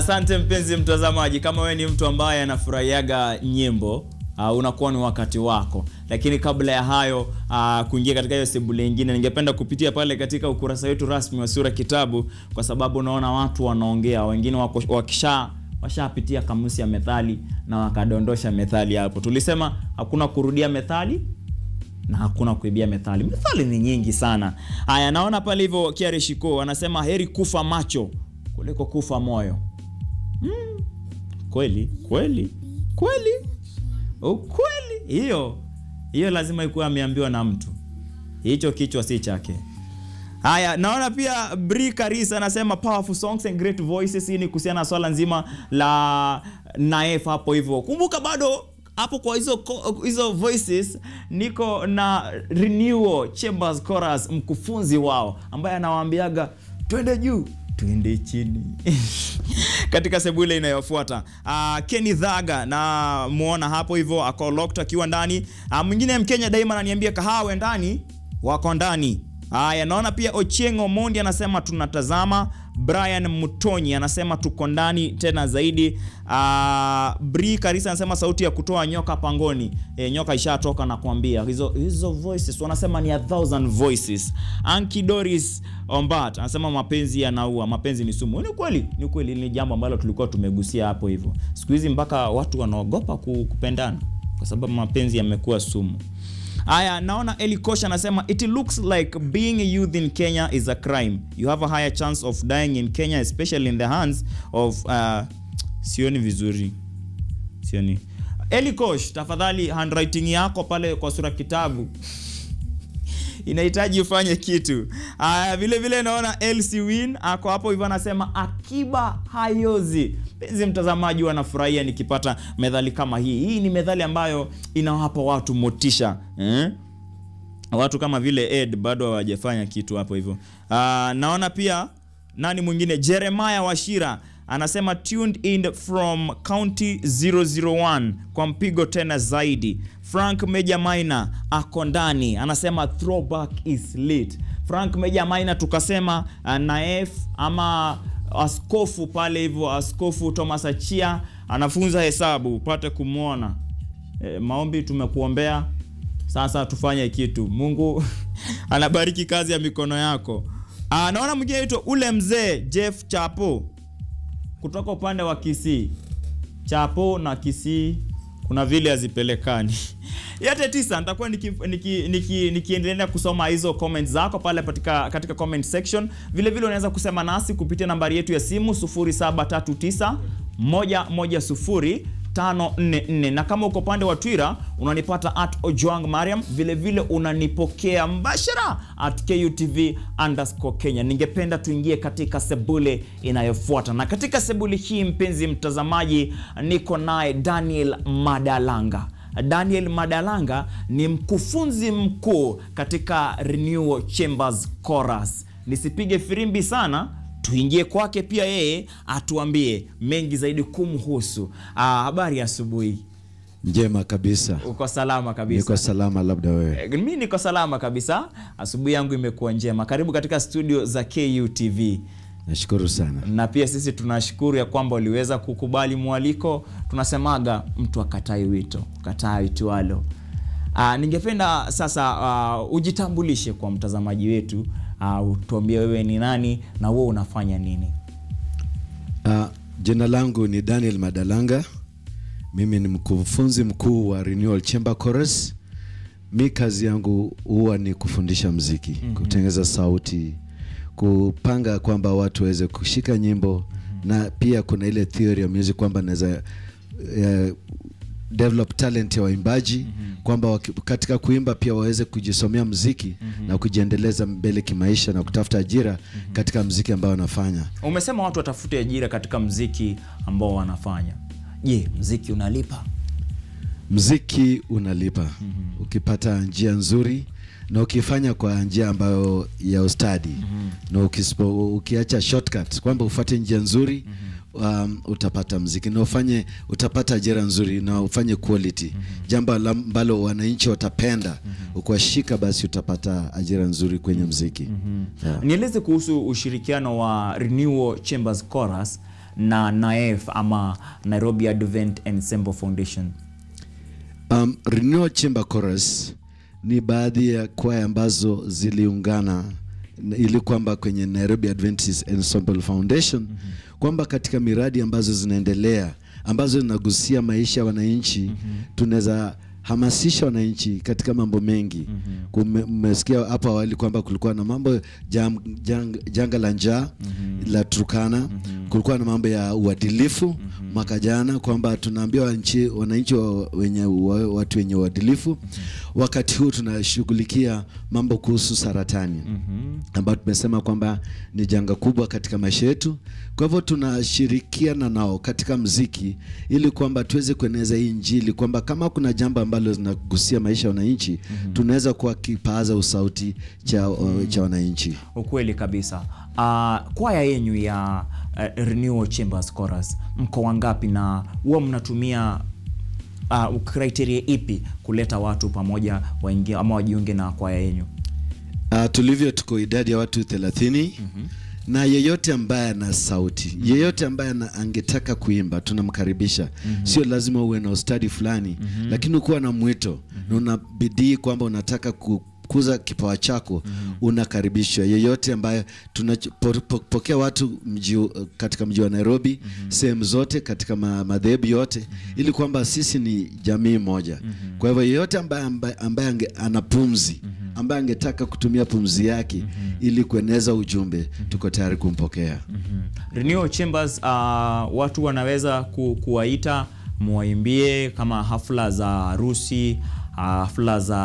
Asante mpenzi mtazamaji, kama wewe ni mtu ambaye anafurahiaga nyimbo uh, unakuwa ni wakati wako, lakini kabla ya hayo uh, kuingia katika hiyo sebule nyingine, ningependa kupitia pale katika ukurasa wetu rasmi wa Sura Kitabu, kwa sababu unaona watu wanaongea, wengine wako, wakisha washapitia kamusi ya methali na wakadondosha methali hapo. Tulisema hakuna kurudia methali na hakuna kuibia methali. Methali ni nyingi sana. Haya, naona pale hivyo Kiare Shiko anasema heri kufa macho kuliko kufa moyo. Mm. Kweli kweli kweli ukweli, hiyo hiyo lazima ikuwe ameambiwa na mtu, hicho kichwa si chake. Haya, naona pia Bri Karis anasema powerful songs and great voices. Hii ni kuhusiana na swala nzima la Naef hapo hivyo. Kumbuka bado hapo kwa hizo hizo voices niko na Renewal Chambers Chorus, mkufunzi wao ambaye anawaambiaga twende juu twende chini katika sebule inayofuata. Uh, Kenny Dhaga na muona hapo hivyo ako locked akiwa ndani. Uh, mwingine Mkenya daima ananiambia kahawe ndani wako ndani. Haya, naona pia Ochieng Omondi anasema tunatazama. Brian Mutonyi anasema tuko ndani tena zaidi. Uh, Bri Karisa anasema sauti ya kutoa nyoka pangoni. E, nyoka ishatoka na kuambia hizo hizo voices wanasema ni a thousand voices. Anki Doris Ombat anasema mapenzi yanaua, mapenzi ni sumu. Ni kweli, ni kweli, ni jambo ambalo tulikuwa tumegusia hapo hivyo. Siku hizi mpaka watu wanaogopa kupendana kwa sababu mapenzi yamekuwa sumu. Aya, naona Eli Kosh anasema it looks like being a youth in Kenya is a crime. You have a higher chance of dying in Kenya especially in the hands of uh, sioni vizuri. Sioni. Eli Kosh, tafadhali handwriting yako pale kwa sura kitabu inahitaji ufanye kitu. Aya, vile vile naona LC Win ako hapo hivyo anasema akiba hayozi. Mpenzi mtazamaji, wanafurahia nikipata methali kama hii. Hii ni methali ambayo inawapa watu motisha eh? Watu kama vile Ed bado hawajafanya kitu hapo hivyo. Uh, naona pia nani mwingine Jeremiah Washira anasema tuned in from county 001 kwa mpigo tena zaidi. Frank Meja Maina ako ndani anasema throwback is lit. Frank Meja Maina tukasema uh, Naef ama askofu pale hivyo, askofu Thomas Achia anafunza hesabu, upate kumwona. E, maombi tumekuombea, sasa tufanye kitu. Mungu anabariki kazi ya mikono yako. Ah, naona mwingine aitwa ule mzee Jeff Chapo kutoka upande wa Kisii. Chapo na Kisii kuna vile hazipelekani. Yote tisa nitakuwa nikiendelea niki, niki, niki kusoma hizo comments zako pale katika, katika comment section. Vile vile unaweza kusema nasi kupitia nambari yetu ya simu 0739 110 544 na kama uko upande wa Twitter unanipata at Ojwang Mariam, vile vile unanipokea mbashara at KUTV underscore Kenya. Ningependa tuingie katika sebule inayofuata, na katika sebule hii mpenzi mtazamaji, niko naye Daniel Madalanga. Daniel Madalanga ni mkufunzi mkuu katika Renewal Chambers Chorus. Nisipige firimbi sana tuingie kwake pia yeye atuambie mengi zaidi kumhusu. Ah, habari ya asubuhi. Njema kabisa. Uko salama kabisa? Niko salama, labda wewe? E, mi niko salama kabisa, asubuhi yangu imekuwa njema. Karibu katika studio za KUTV. Nashukuru sana. Na pia sisi tunashukuru ya kwamba uliweza kukubali mwaliko. Tunasemaga mtu akatai wito, kataa itwalo. Ah, ningependa sasa uh, ujitambulishe kwa mtazamaji wetu uh, utuambie wewe ni nani na wewe unafanya nini? Uh, jina langu ni Daniel Madalanga. Mimi ni mkufunzi mkuu wa Renewal Chamber Chorus. Mi kazi yangu huwa ni kufundisha mziki, mm -hmm. kutengeneza sauti, kupanga kwamba watu waweze kushika nyimbo mm -hmm. na pia kuna ile theory ya music kwamba naweza uh, develop talent ya waimbaji mm -hmm. kwamba katika kuimba pia waweze kujisomea mziki mm -hmm. na kujiendeleza mbele kimaisha na kutafuta ajira mm -hmm. katika mziki ambao wanafanya. Umesema watu watafute ajira katika mziki ambao wanafanya. Je, mziki unalipa? Mziki unalipa mm -hmm. ukipata njia nzuri na ukifanya kwa njia ambayo ya ustadi mm -hmm. na ukispo, ukiacha shortcut kwamba ufuate njia nzuri mm -hmm. Um, utapata mziki na ufanye utapata ajira nzuri na ufanye quality mm -hmm. jambo ambalo wananchi watapenda mm -hmm. ukiwashika basi utapata ajira nzuri kwenye mziki mm -hmm. yeah. Nieleze kuhusu ushirikiano wa Renewal Chambers Chorus na naef ama nairobi advent ensemble foundation Um, Renewal Chamber Chorus ni baadhi ya kwaya ambazo ziliungana na- ili kwamba kwenye Nairobi Adventist Ensemble Foundation kwamba katika miradi ambazo zinaendelea ambazo zinagusia maisha ya wananchi tunaweza hamasisha wananchi katika mambo mengi. Kume- Mmesikia hapo awali kwamba kulikuwa na mambo jam, jang, janga la njaa la Turkana, kulikuwa na mambo ya uadilifu mwaka jana kwamba tunaambia wananchi wananchi wa- wenye wa- watu wenye uadilifu. Wakati huu tunashughulikia mambo kuhusu saratani ambayo tumesema kwamba ni janga kubwa katika maisha yetu. Kwa hivyo tunashirikiana nao katika mziki ili kwamba tuweze kueneza hii Injili, kwamba kama kuna jambo ambalo linagusia maisha ya wananchi tunaweza kuwa kipaza usauti cha, cha wananchi. ukweli kabisa uh, kwaya yenyu ya uh, renewal chambers chorus mko wangapi na huwa mnatumia uh, criteria ipi kuleta watu pamoja waingie ama wajiunge na kwaya yenyu Uh, tulivyo tuko idadi ya watu 30 na yeyote ambaye ana sauti yeyote ambaye ana- angetaka kuimba tunamkaribisha sio lazima uwe na ustadi fulani lakini ukuwa na mwito na una bidii kwamba unataka kukuza kipawa chako unakaribishwa yeyote ambaye tunapokea watu mji, katika mji wa Nairobi sehemu zote katika ma, madhehebu yote ili kwamba sisi ni jamii moja kwa hivyo yeyote ambaye, ambaye, ambaye ange, ana pumzi ambaye angetaka kutumia pumzi yake ili kueneza ujumbe tuko tayari kumpokea renewal chambers uh, watu wanaweza ku, kuwaita mwaimbie kama hafla za harusi uh, hafla za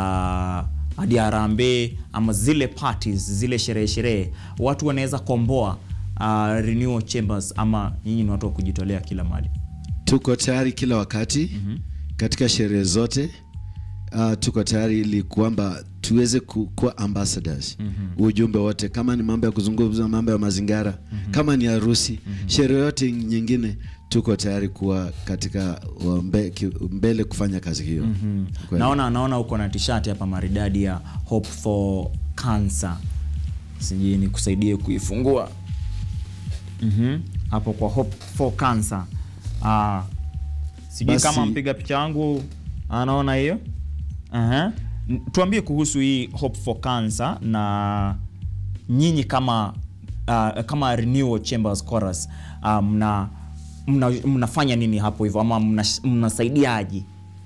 hadi harambee ama zile parties zile sherehe sherehe watu wanaweza komboa uh, renewal chambers ama nyinyi ni watu wa kujitolea kila mali tuko tayari kila wakati katika sherehe zote uh, tuko tayari ili kwamba tuweze ku- kuwa ambassadors ujumbe wote kama ni mambo ya kuzungumza mambo ya mazingara kama ni harusi sherehe yote nyingine tuko tayari kuwa katika wa mbe, ki, mbele kufanya kazi hiyo Kweli. naona naona uko na tishati hapa maridadi ya hope for cancer sijui nikusaidie kuifungua Mhm. hapo kwa hope for cancer ah, sijui Basi- kama mpiga picha wangu anaona hiyo Aha. N- tuambie kuhusu hii hope for cancer na nyinyi kama uh, kama renewal chambers chorus uh, mna, mna mnafanya nini hapo hivyo ama mna- mnasaidiaje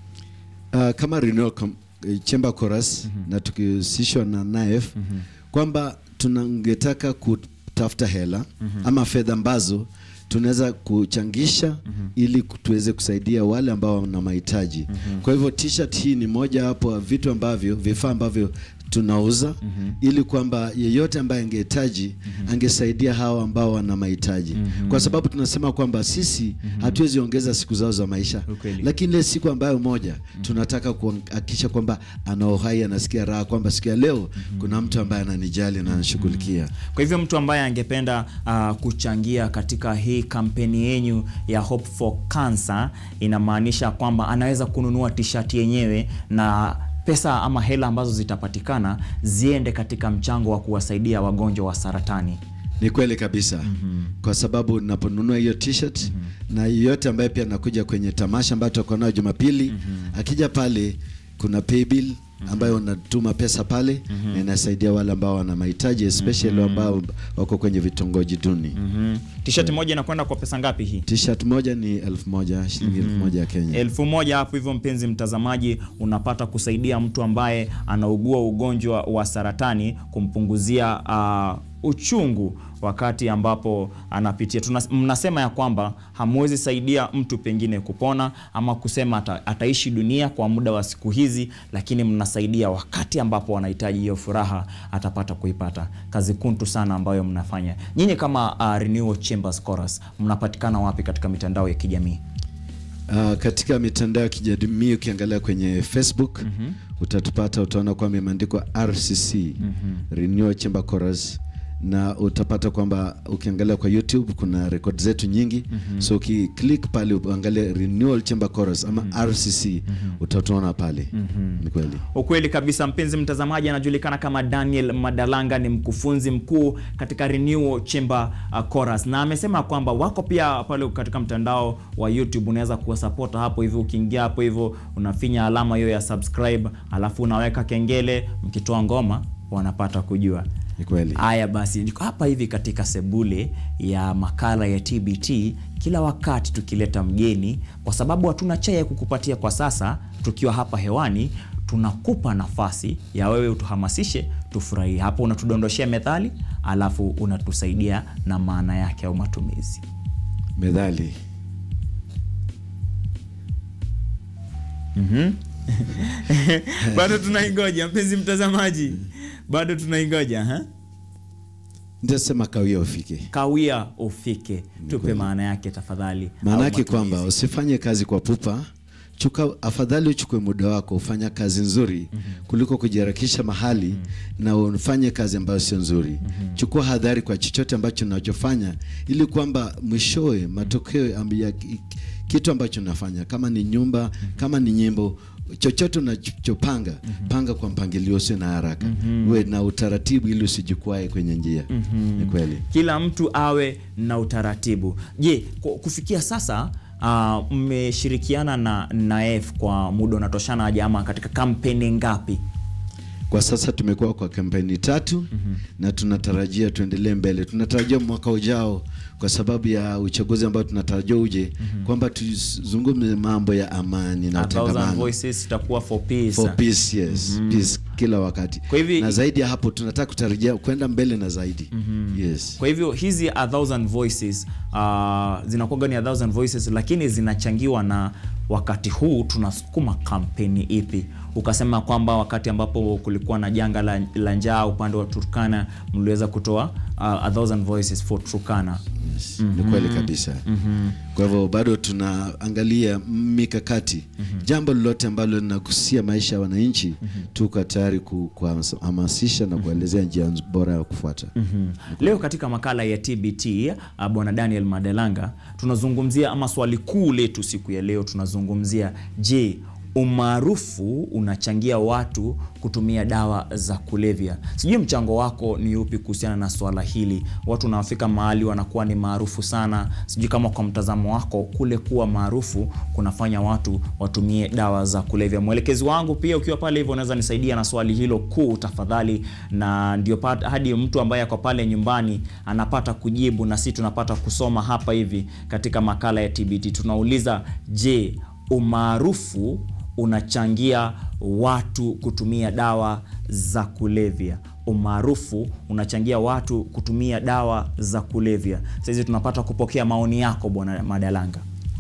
uh, kama Renewal Com- eh, Chamber Chorus na tukihusishwa na NAEF kwamba tunangetaka kutafuta hela ama fedha ambazo tunaweza kuchangisha ili ku- tuweze kusaidia wale ambao wana mahitaji. Kwa hivyo t-shirt hii ni moja wapo ya vitu ambavyo vifaa ambavyo tunauza ili kwamba yeyote ambaye angehitaji angesaidia hawa ambao wana mahitaji, kwa sababu tunasema kwamba sisi hatuwezi ongeza siku zao za maisha, Ukweli. lakini ile siku ambayo moja tunataka kuhakikisha kwamba ana uhai, anasikia raha kwamba siku ya leo kuna mtu ambaye ananijali na anashughulikia. Kwa hivyo mtu ambaye angependa uh, kuchangia katika hii kampeni yenyu ya Hope for Cancer, inamaanisha kwamba anaweza kununua tishati yenyewe na pesa ama hela ambazo zitapatikana ziende katika mchango wa kuwasaidia wagonjwa wa saratani. Ni kweli kabisa kwa sababu naponunua hiyo t-shirt na yeyote ambaye pia anakuja kwenye tamasha ambayo tutakuwa nayo Jumapili akija pale kuna paybill ambayo unatuma pesa pale na inasaidia wale ambao wana mahitaji especially ambao wako kwenye vitongoji duni. Mm. Tishati moja inakwenda kwa pesa ngapi hii? T-shirt moja ni elfu moja shilingi elfu moja ya Kenya. elfu moja hapo hivyo, mpenzi mtazamaji, unapata kusaidia mtu ambaye anaugua ugonjwa wa saratani, kumpunguzia uh, uchungu wakati ambapo anapitia. Tuna, mnasema ya kwamba hamwezi saidia mtu pengine kupona ama kusema ata, ataishi dunia kwa muda wa siku hizi, lakini mnasaidia wakati ambapo anahitaji hiyo furaha atapata kuipata. Kazi kuntu sana ambayo mnafanya nyinyi kama uh, Renewal Chambers Chorus, mnapatikana wapi katika mitandao ya kijamii? Uh, katika mitandao ya kijamii ukiangalia kwenye Facebook utatupata, utaona kwamba imeandikwa RCC Renewal Chamber Chorus, na utapata kwamba ukiangalia kwa youtube kuna rekod zetu nyingi mm-hmm. so ukiklik pale uangalie renewal chamber chorus ama mm-hmm. rcc mm-hmm. utatuona pale mm-hmm. ni kweli ukweli kabisa mpenzi mtazamaji anajulikana kama daniel madalanga ni mkufunzi mkuu katika renewal chamber uh, chorus na amesema kwamba wako pia pale katika mtandao wa youtube unaweza kuwasapota hapo hivyo ukiingia hapo hivyo unafinya alama hiyo ya subscribe alafu unaweka kengele mkitoa ngoma wanapata kujua ni kweli haya basi niko hapa hivi katika sebule ya makala ya tbt kila wakati tukileta mgeni kwa sababu hatuna chai ya kukupatia kwa sasa tukiwa hapa hewani tunakupa nafasi ya wewe utuhamasishe tufurahie hapo unatudondoshea methali alafu unatusaidia na maana yake au matumizi medhali bado tunaingoja mpenzi mtazamaji bado tunaingoja ha? nitasema kawia ufike kawia ufike tupe maana yake tafadhali maana au yake matumizi. kwamba usifanye kazi kwa pupa chuka afadhali uchukue muda wako ufanya kazi nzuri mm-hmm. kuliko kujiharakisha mahali mm-hmm. na ufanye kazi ambayo sio nzuri mm-hmm. chukua hadhari kwa chochote ambacho unachofanya ili kwamba mwishowe matokeo amb- ya ki- kitu ambacho unafanya kama ni nyumba mm-hmm. kama ni nyimbo chochote unachopanga mm-hmm. panga kwa mpangilio usio na haraka mm-hmm. uwe na utaratibu ili usijikwae kwenye njia mm-hmm. ni kweli kila mtu awe na utaratibu je ku- kufikia sasa uh, mmeshirikiana na naef kwa muda unatoshana aje ama katika kampeni ngapi kwa sasa tumekuwa kwa kampeni tatu mm-hmm. na tunatarajia tuendelee mbele tunatarajia mwaka ujao kwa sababu ya uchaguzi ambao tunatarajia uje mm-hmm. kwamba tuzungumze mambo ya amani na A thousand utangamano voices itakuwa for peace. for peace yes mm-hmm. peace kila wakati Kwa hivi- na zaidi ya hapo tunataka kutarajia kwenda mbele na zaidi mm-hmm. yes kwa hivyo hizi a thousand voices uh, zinakuwaga ni a thousand voices lakini zinachangiwa na wakati huu tunasukuma kampeni ipi ukasema kwamba wakati ambapo kulikuwa na janga la, la njaa upande wa turkana mliweza kutoa uh, a thousand voices for turkana yes. ni kweli kabisa mm-hmm. kwa hivyo bado tunaangalia mikakati mm-hmm. jambo lolote ambalo linagusia maisha ya wananchi mm-hmm. tuko tayari ku- kuhamasisha na kuelezea njia nz- bora ya kufuata mm-hmm. leo katika makala ya tbt uh, bwana daniel madelanga tunazungumzia ama swali kuu letu siku ya leo tunazungumzia je umaarufu unachangia watu kutumia dawa za kulevya sijui mchango wako ni upi kuhusiana na swala hili watu wanafika mahali wanakuwa ni maarufu sana sijui kama kwa mtazamo wako kule kuwa maarufu kunafanya watu watumie dawa za kulevya mwelekezi wangu pia ukiwa pale hivyo unaweza nisaidia na swali hilo kuu tafadhali na ndio pat- hadi mtu ambaye ako pale nyumbani anapata kujibu na si tunapata kusoma hapa hivi katika makala ya tbt tunauliza je umaarufu unachangia watu kutumia dawa za kulevya umaarufu unachangia watu kutumia dawa za kulevya sahizi tunapata kupokea maoni yako bwana madalanga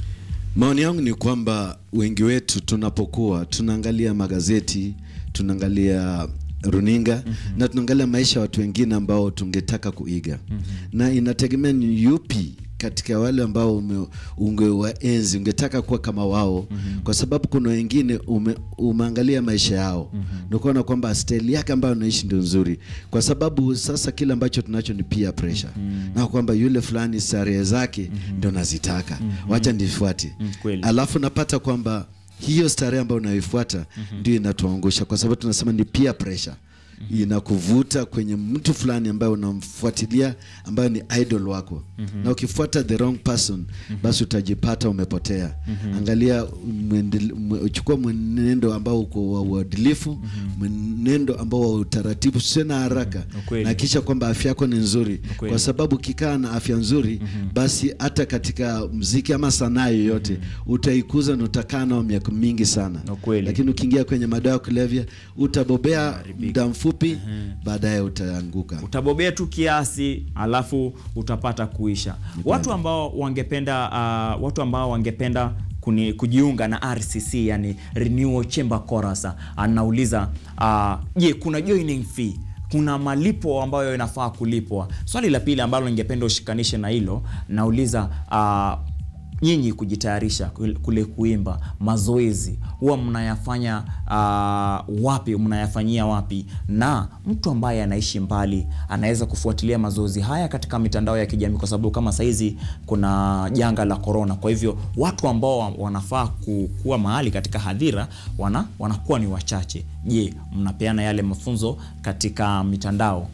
maoni yangu ni kwamba wengi wetu tunapokuwa tunaangalia magazeti tunaangalia runinga mm-hmm. na tunaangalia maisha ya watu wengine ambao tungetaka kuiga mm-hmm. na inategemea ni yupi katika wale ambao ume, ungewaenzi ungetaka kuwa kama wao mm-hmm. kwa sababu kuna wengine ume, umeangalia maisha yao mm-hmm. nikuona kwamba staili yake ambayo unaishi ndio nzuri kwa sababu sasa kile ambacho tunacho ni peer pressure mm-hmm. na kwamba yule fulani starehe zake mm-hmm. ndio nazitaka mm-hmm. wacha ndifuate Mm, kweli. alafu napata kwamba hiyo starehe ambayo unaifuata mm-hmm. ndio inatuangusha kwa sababu tunasema ni peer pressure mm-hmm. inakuvuta kwenye mtu fulani ambaye unamfuatilia ambayo ni idol wako mm-hmm. na ukifuata the wrong person mm-hmm. basi utajipata umepotea mm-hmm. angalia mwendel- mwe- chukua mwenendo ambao uko wa uadilifu mm-hmm. mwenendo ambao wa utaratibu sio na haraka Ukweli. na kisha kwamba afya yako ni nzuri Ukweli. kwa sababu ukikaa na afya nzuri mm-hmm. basi hata katika mziki ama sanaa yoyote mm-hmm. utaikuza na utakaa nao miaka mingi sana Ukweli. lakini ukiingia kwenye madawa ya kulevya utabobea muda mfupi mm-hmm. baadaye utaanguka utabobea tu kiasi alafu utapata kuisha watu ambao wangependa uh, watu ambao wangependa kuni, kujiunga na rcc yani renewal chamber chorus anauliza uh, je kuna joining fee kuna malipo ambayo inafaa kulipwa swali la pili ambalo ningependa ushikanishe na hilo nauliza uh, nyinyi kujitayarisha kule- kule kuimba mazoezi huwa mnayafanya uh, wapi mnayafanyia wapi na mtu ambaye anaishi mbali anaweza kufuatilia mazoezi haya katika mitandao ya kijamii kwa sababu kama saizi kuna janga la korona kwa hivyo watu ambao wa- wanafaa ku- kuwa mahali katika hadhira wana, wanakuwa ni wachache je mnapeana yale mafunzo katika mitandao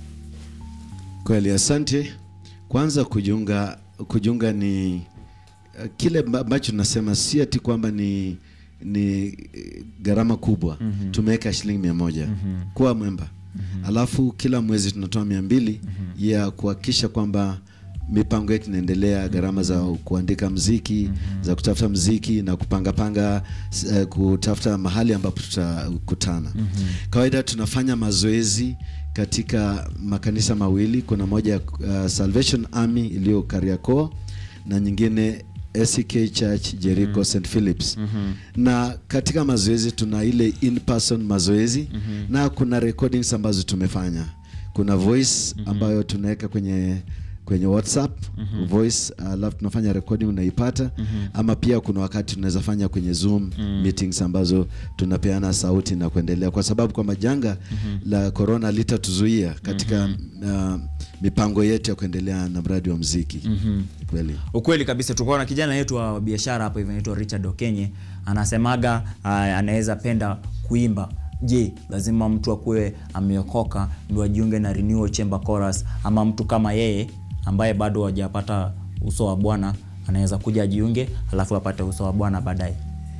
Kweli, asante. Kwanza kujiunga, kujiunga ni uh, kile amba- ambacho tunasema si ati kwamba ni ni eh, gharama kubwa mm-hmm. tumeweka shilingi mia moja mm-hmm. kuwa mwemba mm-hmm. alafu kila mwezi tunatoa mia mbili mm-hmm. ya kuhakikisha kwamba mipango yetu inaendelea, gharama za kuandika mziki mm-hmm. za kutafuta mziki na kupangapanga uh, kutafuta mahali ambapo tutakutana mm-hmm. Kawaida tunafanya mazoezi katika makanisa mawili. Kuna moja uh, Salvation Army iliyo Kariakoo na nyingine SK Church Jericho mm. St Philips mm-hmm. na katika mazoezi tuna ile in person mazoezi mm-hmm. na kuna recordings ambazo tumefanya. Kuna voice mm-hmm. ambayo tunaweka kwenye kwenye WhatsApp mm-hmm. voice alafu tunafanya recording unaipata mm-hmm. ama pia kuna wakati tunaweza fanya kwenye Zoom mm-hmm. meetings ambazo tunapeana sauti na kuendelea, kwa sababu kwamba janga mm-hmm. la corona litatuzuia katika mm-hmm. uh, mipango yetu ya kuendelea na mradi wa mziki mm-hmm. kweli ukweli kabisa tulikuwa na kijana yetu wa biashara hapo hivi anaitwa Richard Okenye anasemaga uh, anaweza penda kuimba je lazima mtu akuwe ameokoka ndio ajiunge na Renewal Chamber Chorus ama mtu kama yeye ambaye bado hajapata uso wa Bwana anaweza kuja ajiunge alafu apate uso wa Bwana baadaye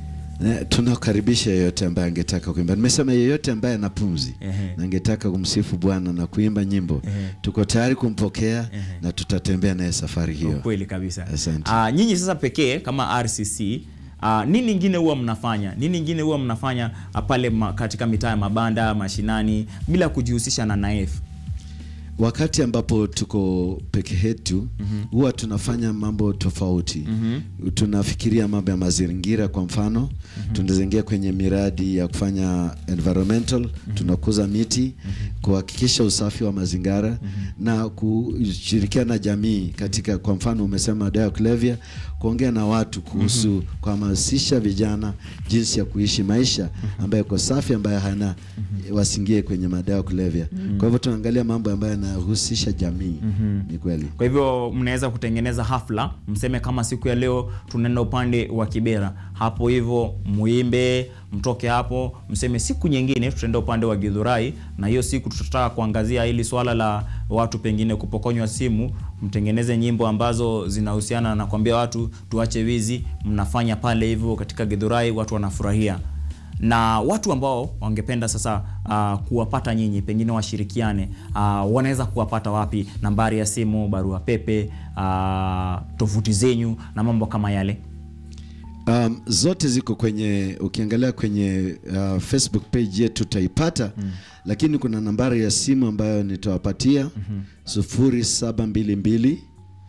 Eh, tunakaribisha yeyote ambaye angetaka kuimba. Nimesema yeyote ambaye ana pumzi Ehe. na angetaka kumsifu Bwana na kuimba nyimbo, tuko tayari kumpokea na tutatembea naye safari hiyo. kweli kabisa Asante. Ah, nyinyi sasa pekee kama RCC Uh, nini ingine huwa mnafanya nini ingine huwa mnafanya uh, pale ma, katika mitaa ya mabanda mashinani bila kujihusisha na naef Wakati ambapo tuko peke yetu huwa tunafanya mambo tofauti. Tunafikiria mambo ya mazingira, kwa mfano tunazingia kwenye miradi ya kufanya environmental, tunakuza miti, kuhakikisha usafi wa mazingira na kushirikiana na jamii katika, kwa mfano umesema dawa ya kulevya, kuongea na watu kuhusu kuhamasisha vijana jinsi ya kuishi maisha ambayo iko safi, ambayo hana wasingie kwenye madawa ya kulevya. Kwa hivyo tunaangalia mambo ambayo yanahusisha jamii. Ni kweli. kwa hivyo mnaweza kutengeneza hafla mseme kama siku ya leo tunaenda upande wa kibera hapo hivyo muimbe mtoke hapo mseme siku nyingine tutaenda upande wa gidhurai na hiyo siku tutataka kuangazia hili swala la watu pengine kupokonywa simu mtengeneze nyimbo ambazo zinahusiana na kuambia watu tuache wizi mnafanya pale hivyo katika gidhurai watu wanafurahia na watu ambao wangependa sasa uh, kuwapata nyinyi pengine washirikiane uh, wanaweza kuwapata wapi nambari ya simu barua pepe uh, tovuti zenyu na mambo kama yale Um, zote ziko kwenye ukiangalia kwenye uh, Facebook page yetu utaipata mm. Lakini kuna nambari ya simu ambayo nitawapatia sufuri saba mbili mbili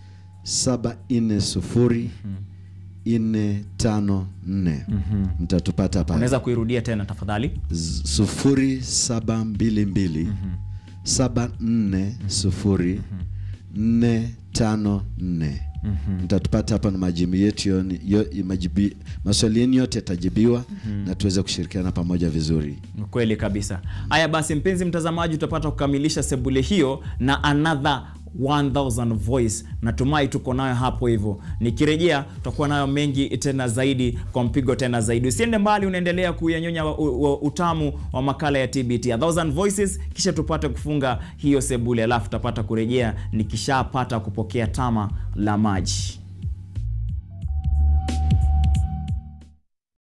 saba nne sufuri nne tano nne mtatupata pale unaweza kuirudia tena tafadhali Z- sufuri saba mbili mbili saba nne sufuri nne tano nne mtatupata hapa na majibu yetu yoni- yo- majibu- maswali yenu yote yatajibiwa na tuweze kushirikiana pamoja vizuri Ni kweli kabisa haya basi mpenzi mtazamaji utapata kukamilisha sebule hiyo na another 1000 voice natumai tuko nayo hapo hivyo nikirejea tutakuwa nayo mengi tena zaidi kwa mpigo tena zaidi usiende mbali unaendelea kuyanyonya wa- u- u- utamu wa makala ya tbt A 1000 voices kisha tupate kufunga hiyo sebule alafu tutapata kurejea nikishapata kupokea tama la maji